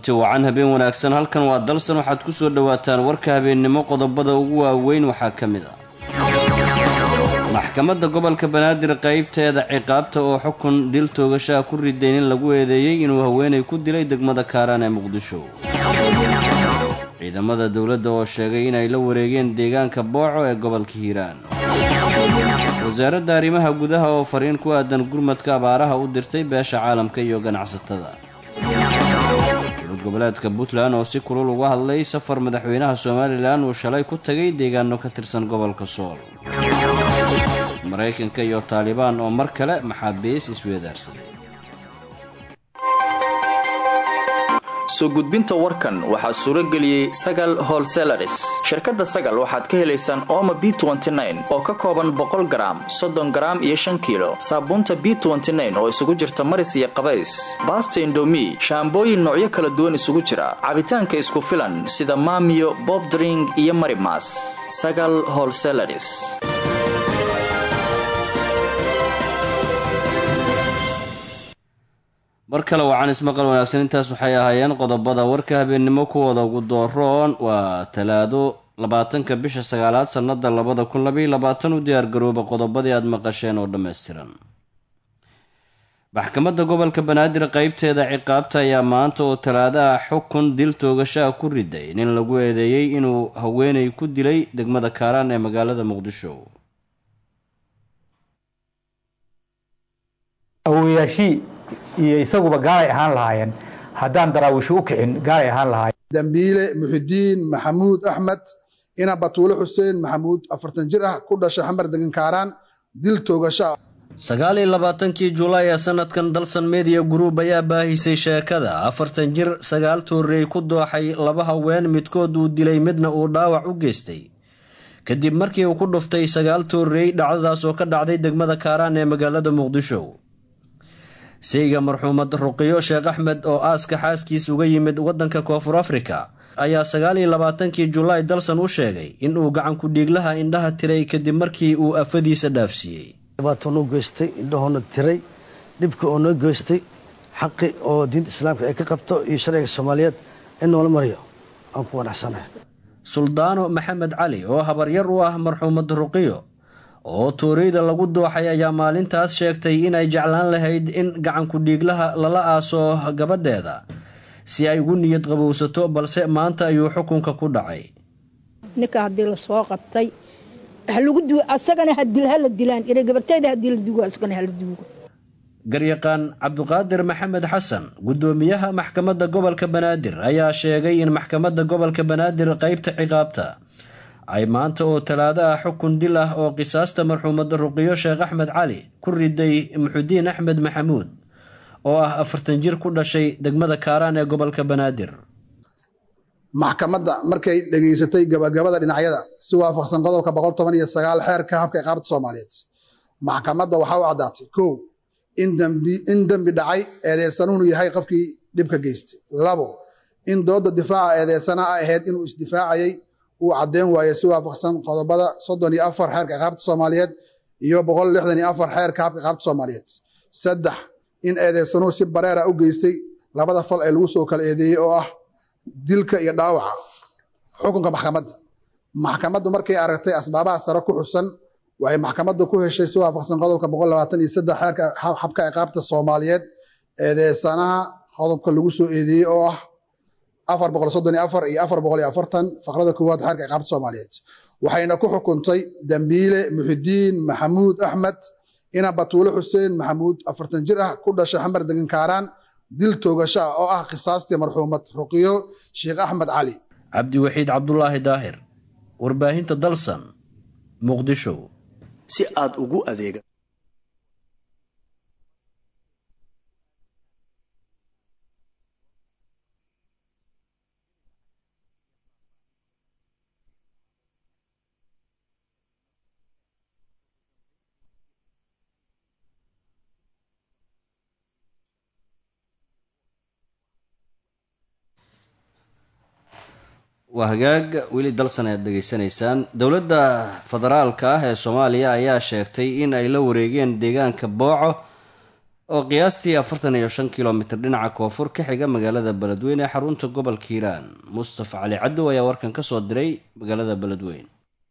kulanti wacan habeen wanaagsan halkan waa dalsan waxaad ku soo dhowaataan warka habeennimo qodobada ugu waaweyn waxaa ka mid ah maxkamadda gobolka banaadir qaybteeda ciqaabta oo xukun dil toogashaha ku ridayn in lagu eedeeyey inuu haweenay ku dilay degmada kaaraan ee muqdisho ciidamada dowladda oo sheegay inay la wareegeen deegaanka booco ee gobolka hiiraan wasaaradda arrimaha gudaha oo fariin ku aadan gurmadka abaaraha u dirtay beesha caalamka iyo ganacsatada dowlad goboleedka puntland oo si kulul uga hadlay safar madaxweynaha somalilan uu shalay ku tagay deegaano ka tirsan gobolka sool maraykanka iyo taalibaan oo mar kale maxaabiis isweedaarsaday soo gudbinta warkan waxaa suuro geliyey sagal holselaris shirkadda sagal waxaad ka helaysaan ooma b oo ka kooban boqol garaam soddon garaam iyo shan kiilo saabuunta b oo isugu jirta maris iyo qabays baasta indomi shaambooyin noocyo kala duwan isugu jira cabitaanka isku filan sida maamiyo bobdring iyo marimas sagal holselaris mar kale wacan ismaqal wanaagsan intaas waxay ahaayeen qodobada warka habeennimo kuwooda ugu dooroon waa talaado labaatanka bisha sagaalaad sannada labada kun labaiyo labaatan u diyaargarooba qodobadii aada maqasheen oo dhammaystiran maxkamadda gobolka banaadir qeybteeda ciqaabta ayaa maanta oo talaadaha xukun dil toogashaha ku riday nin lagu eedeeyey inuu haweenay ku dilay degmada kaaraan ee magaalada muqdisho iyo isaguba gaalay ahaan lahaayeen haddaan daraawiisho u kicin gaalay ahaan lahaayeen dambiile muxidiin maxamuud axmed ina batuule xuseen maxamuud afartan jir ah ku dhashay xamar degan kaaraan dil toogasho ah sagaal iyo labaatankii julaay ee sanadkan dalsan media group ayaa baahisay sheekada afartan jir sagaal toorrey ku dooxay laba haween midkood uu dilay midna uu dhaawac u geystay kadib markii uu ku dhuftay sagaal toorrey dhacdadaas oo ka dhacday degmada kaaraan ee magaalada muqdisho sayga marxuumad ruqiyo sheekh axmed oo aaska xaaskiis uga yimid waddanka koonfur afrika ayaa sagaal iyo labaatankii julaay dalsan u sheegay in uu gacanku dhiiglaha indhaha tiray kadib markii uu afadiisa dhaafsiiyey dhibaato noo geystay indhahoona tiray dhibka oo noo geystay xaqi oo diinta islaamka ay ka qabto iyo sharciga soomaaliyeed in noola mariyo aan ku wanacsanahay suldaano maxamed cali oo habaryar u ah marxuumad ruqiyo oo tooreyda lagu dooxay ayaa maalintaas sheegtay inay jeclaan lahayd in gacanku dhiiglaha lala aaso gabadheeda si ay ugu niyad qabowsato balse maanta ayuu xukunka ku dhacay ninka haddii lasoo qabtay asagana hadil hala dilaan gabartayda hadii la duugo asagana hala duugo garyaqaan cabduqaadir maxamed xasan guddoomiyaha maxkamadda gobolka banaadir ayaa sheegay in maxkamadda gobolka banaadir qeybta ciqaabta ay maanta oo talaado ah xukun dil ah oo qisaasta marxuumad ruqiyo sheekh axmed cali ku riday muxudiin axmed maxamuud oo ah afartan jir ku dhashay degmada kaaraan ee gobolka banaadir maxkamadda markay dhegaysatay gabagabada dhinacyada si waafaqsan qodobka boqol toban iyo sagaal xeerka habka iqaabta soomaaliyeed maxkamadda waxaa u caddaatay kow in dembi dhacay eedeysanuhunu yahay qofkii dhibka geystay labo in dooda difaaca eedeysana a ahayd inuu isdifaacayay uu caddeyn waaye si waafaqsan qodobada soddon iyo afar xeerka iqaabta soomaaliyeed iyo boqol lixdan iyo afar xeerka habka iqaabta soomaaliyeed saddex in eedeysanuhu si bareera u geystay labada fal ee lagu soo kala eedeeyey oo ah dilka iyo dhaawaca xukunka maxkamadda maxkamaddu markay aragtay asbaabaha sare ku xusan waxay maxkamaddu ku heshay si waafaqsan qodobka boqol labaatan iyo saddex xeerka habka iqaabta soomaaliyeed eedeysanaha qodobka lagu soo eedeeyey oo ah afar boqol soddon iyo afar iyo afar boqol iyo afartan faqrada koowaad xeerka iqaabta soomaaliyeed waxayna ku xukuntay dambiile muxidiin maxamuud axmed ina batuule xuseen maxamuud afartan jir ah ku dhashay xamar degan kaaraan dil toogasho ah oo ah khisaastii marxuumad ruqiyo sheekh axmed cali cabdiwaxiid cabdulaahi daahir warbaahinta dalsan muqdisho si aad ugu adeega waa hagaag weli dalsan ayaad dhegaysanaysaan dowladda federaalka ah ee soomaaliya ayaa sheegtay in ay la wareegeen deegaanka booco oo qiyaastii afartan iyo shan kilomitir dhinaca koonfur ka xiga magaalada beledweyne ee xarunta gobolka hiiraan mustafa cali cadow ayaa warkan ka soo diray magaalada beledweyne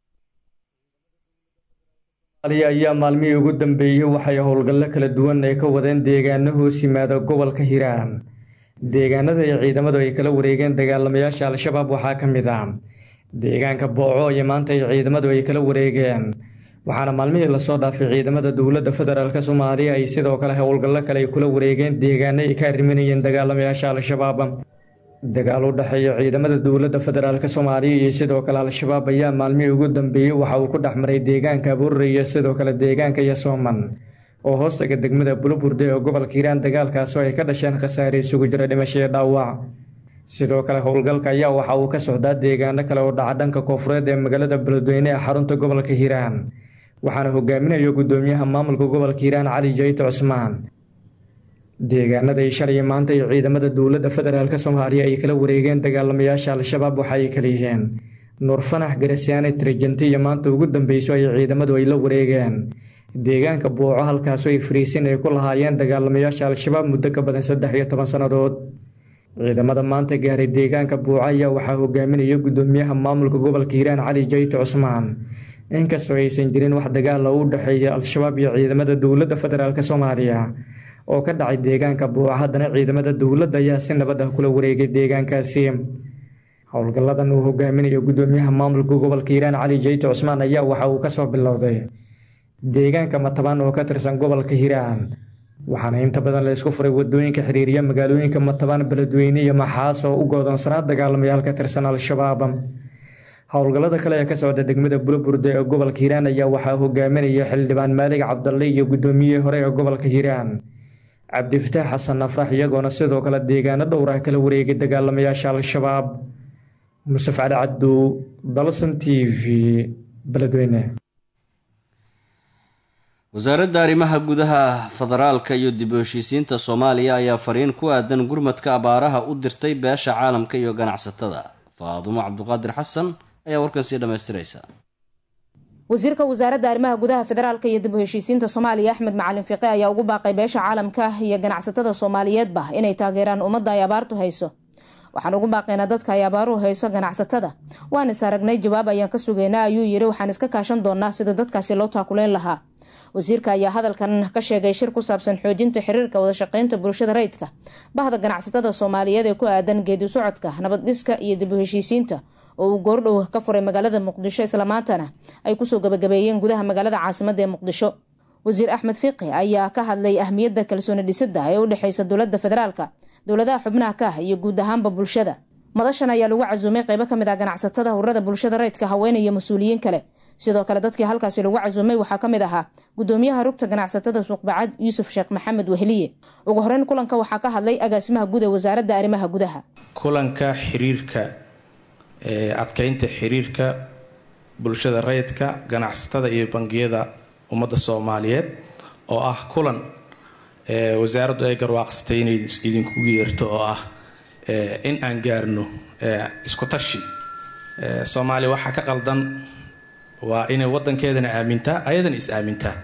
ayaa maalmihii ugu dambeeyey waxay howlgallo kala duwan ay ka wadeen deegaano hoos yimaada gobolka hiiraan deegaanada ay ciidamadu ay kala wareegeen dagaalamayaasha al-shabaab waxaa ka mid ah deegaanka booco iyo maanta ay ciidamadu ay kala wareegeen waxaana maalmihii lasoo dhaafay ciidamada dowladda federaalk soomaaliya ay sidoo kale howlgallo kale ay kula wareegeen deegaano ay ka arriminayeen dagaalamayaasha al-shabaab dagaal u dhexeeya ciidamada dowladda federaalk soomaaliya iyo sidoo kale al-shabaab ayaa maalmihii ugu dambeeyey waxa uu ku dhex maray deegaanka abuurre iyo sidoo kale deegaanka yasooman oo hoostaga degmada buluburde ee gobolka hiiraan dagaalkaasoo ay ka dhasheen khasaare isugu jira dhimasho iyo dhaawac sidoo kale howlgalka ayaa waxa uu ka socdaa deegaano kale oo dhaca dhanka koonfureed ee magaalada beledweyne ee xarunta gobolka hiiraan waxaana hogaaminayo gudoomiyaha maamulka gobolka hiiraan cali jayto cusmaan deegaanada ay shalay maanta iyo ciidamada dowladda federaalk soomaaliya ay kala wareegeen dagaalamayaasha al-shabaab waxa ay kala yihiin nuur fanax garasiyaane trijenti iyo maanta ugu dambeyso ay ciidamadu ay la wareegeen deegaanka buuco halkaasoo ay fariisin ay ku lahaayeen dagaalamayaasha al-shabaab muddo ka badan saddex iyo toban sannadood ciidamada maanta gaaray deegaanka buuco ayaa waxaa hogaaminaya gudoomiyaha maamulka gobolka hiiraan cali jayto cusmaan inkastoo aysan jirin wax dagaala u dhexeeya al-shabaab iyo ciidamada dowladda federaalk soomaaliya oo ka dhacay deegaanka buuco haddana ciidamada dowladda ayaa si nabad ah kula wareegay deegaankaasi howlgalladan uu hogaaminayo gudoomiyaha maamulka gobolka hiiraan cali jayto cusmaan ayaa waxa uu kasoo bilowday deegaanka matabaan oo ka tirsan gobolka hiiraan waxaana inta badan la isku furay wadooyinka xiriiriya magaalooyinka matabaan beledweyne iyo maxaas oo u goodoonsanaa dagaalamayaal ka tirsan al-shabaab howlgallada kale ee ka socda degmada bulaburde ee gobolka hiiraan ayaa waxaa hogaaminaya xildhibaan maalig cabdalle iyo gudoomiyihii hore ee gobolka hiiraan cabdifataax xasan afrax iyagoona sidoo kale deegaano dhowrah kala wareegay dagaalamayaasha al-shabaab musaf cali cabdu dalsan t v beledweyne wasaaradda arrimaha gudaha federaalka iyo dib u heshiisiinta soomaaliya ayaa fariin ku aadan gurmadka abaaraha u dirtay beesha caalamka iyo ganacsatada faadumo cabduqaadir xasan ayaa warkan sii dhammaystiraysa wasiirka wasaaradda arrimaha gudaha federaalka iyo dib u heshiisiinta soomaaliya axmed macalin fiiqe ayaa ugu baaqay beesha caalamka iyo ganacsatada soomaaliyeedba inay taageeraan ummadda ay abaartu hayso waxaan ugu baaqaynaa dadka ay abaaruhu hayso ganacsatada waan is aragnay jawaab ayaan ka sugaynaa ayuu yiri waxaan iska kaashan doonaa sida dadkaasi loo taakuleyn lahaa wasiirka ayaa hadalkan ka sheegay shir ku saabsan xoojinta xiriirka wadashaqeynta bulshada rayidka bahda ganacsatada soomaaliyeed ee ku aadan geedi socodka nabad-dhiska iyo dib u heshiisiinta oo uu goordhow ka furay magaalada muqdisho islamaantana ay kusoo gabagabeeyeen gudaha magaalada caasimada ee muqdisho wasiir axmed fiiqi ayaa ka hadlay ahmiyadda kalsooni dhisida ee u dhexeysa dowlada federaalka dowladaha xubnaha ka ah iyo guud ahaanba bulshada madashan ayaa lagu casuumay qeybo kamid ah ganacsatada hurada bulshada rayidka haween iyo mas-uuliyiin kale sidoo kale dadkii halkaasi lagu casuumay waxaa ka mid ahaa gudoomiyaha rugta ganacsatada suuqbacad yuusuf sheekh maxamed weheliye ugu horeyn kulanka waxaa ka hadlay agaasimaha guud ee wasaaradda arrimaha gudaha kulanka xiriirka adkeynta xiriirka bulshada rayidka ganacsatada iyo bangiyada ummadda soomaaliyeed oo ah kulan wasaaraddu ay garwaaqsatay inay idinkugu yeerto oo ah in aan gaarno isku tashi soomaaliya waxaa ka qaldan waa inay wadankeedana aamintaa ayadana is aamintaa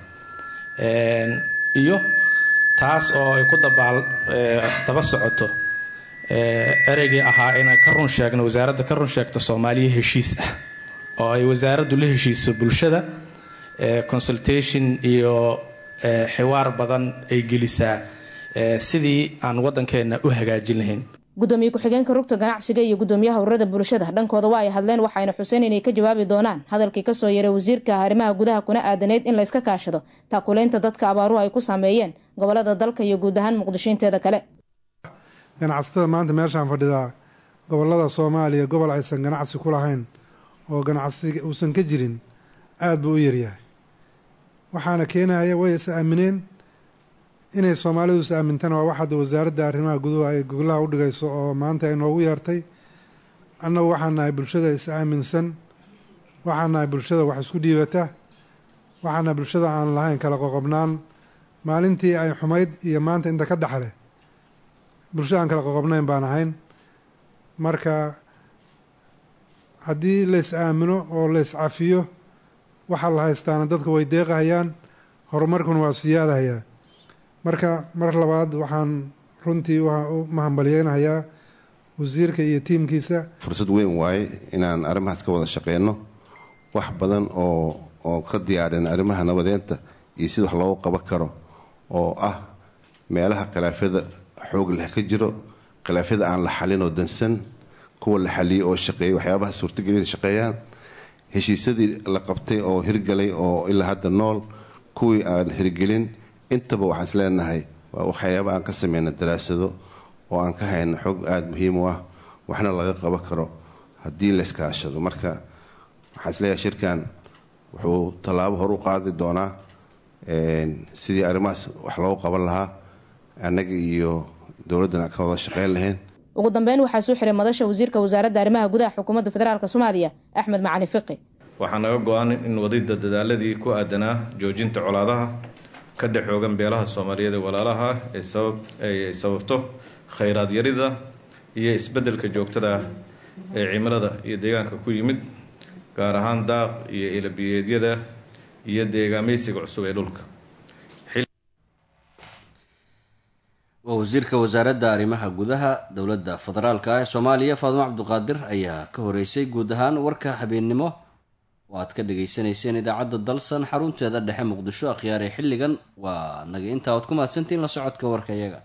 iyo taas oo ay ku dabaal daba socoto ereygii ahaa inaan ka run sheegno wasaaradda ka run sheegto soomaaliya heshiis ah oo ay wasaaraddu la heshiiso bulshada consultation iyo xiwaar badan ay gelisaa sidii aan wadankeena u hagaajin lahayn gudoomiye ku-xigeenka rugta ganacsiga iyo gudoomiyaha ururada bulshada dhankooda waa ay hadleen waxayna xuseen inay ka jawaabi doonaan hadalkii kasoo yaray wasiirka arrimaha gudaha kuna aadaneyd in layska kaashado taakuleynta dadka abaaruhu ay ku saameeyeen gobolada dalka iyo guud ahaan muqdisho inteeda kale ganacsatada maanta meeshaan fadhidaa gobolada soomaaliya gobol aysan ganacsi ku lahayn oo ganacsi uusan ka jirin aada buu u yaryahay waxaana keenaya way is aamineen inay soomaalidu is aamintana waa wax hadda wasaaradda arrimaha guduhu ay goglaha u dhigayso oo maanta ay noogu yeertay annagu waxaan nahay bulshada is aaminsan waxaan nahay bulshada wax isku dhiibata waxaan nahay bulshada aan lahayn kala qoqobnaan maalintii ay xumayd iyo maanta inta ka dhexle bulsho aan kala qoqobnayn baan ahayn marka haddii la is aamino oo la is cafiyo waxaa la haystaana dadku way deeqahayaan horumarkuna waa siyaadahayaa marka mar labaad waxaan runtii u mahambalyeynayaa wasiirka iyo tiimkiisa fursad weyn waaye inaan arrimahaas ka wada shaqeyno wax badan oo oo ka diyaarin arrimaha nabadeenta iyo sida wax loogu qaban karo oo ah meelaha khilaafyada xoog leh ka jiro khilaafyada aan la xalin oo dansan kuwa la xaliyey oo shaqeeyay waxyaabaha suurtagelin shaqeeyaan heshiisyadii la qabtay oo hirgalay oo ilaa hadda nool kuwii aan hirgelin intaba waxaan is leenahay waa waxyaaba aan ka sameyna daraasado oo aan ka hayno xog aada muhiim u ah waxna laga qaban karo haddii la iskaashado marka waxaan isleeyahay shirkan wuxuu tallaabo hor u qaadi doonaa sidii arrimahaas wax loogu qaban lahaa annaga iyo dowladdana ka wada shaqeyn lahayn ugu dambeyn waxaa soo xiray madasha wasiirka wasaaradda arrimaha gudaha xukuumadda federaalk soomaaliya axmed macali fiqi waxaa naga go-an in wadida dadaaladii ku aadanaa joojinta colaadaha ka dhexoogan beelaha soomaaliyeed ee walaalaha ay sababto khayraad yarida iyo isbeddelka joogtada ah ee cimilada iyo deegaanka ku yimid gaar ahaan daaq iyo ilabiyeedyada iyo deegaameysiga cusub ee dhulka waa wasiirka wasaaradda arrimaha gudaha dowladda federaalka ah ee soomaaliya faadimo cabduqaadir ayaa ka horeysay guud ahaan warka habeennimo oo aad ka dhagaysanayseen idaacadda dalsan xarunteeda dhexe muqdisho akhyaaree xilligan waa naga intaa oad ku mahadsantiin la socodka warka iyaga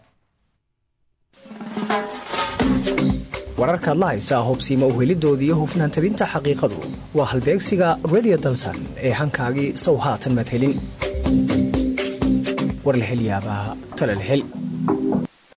wararkaad la haysaa hubsiima uhelidoodii iyo hufnaan tabinta xaqiiqadu waa halbeegsiga redio dalsan ee hankaagii sow haatan maad helin war la hel yaabaa tale la hel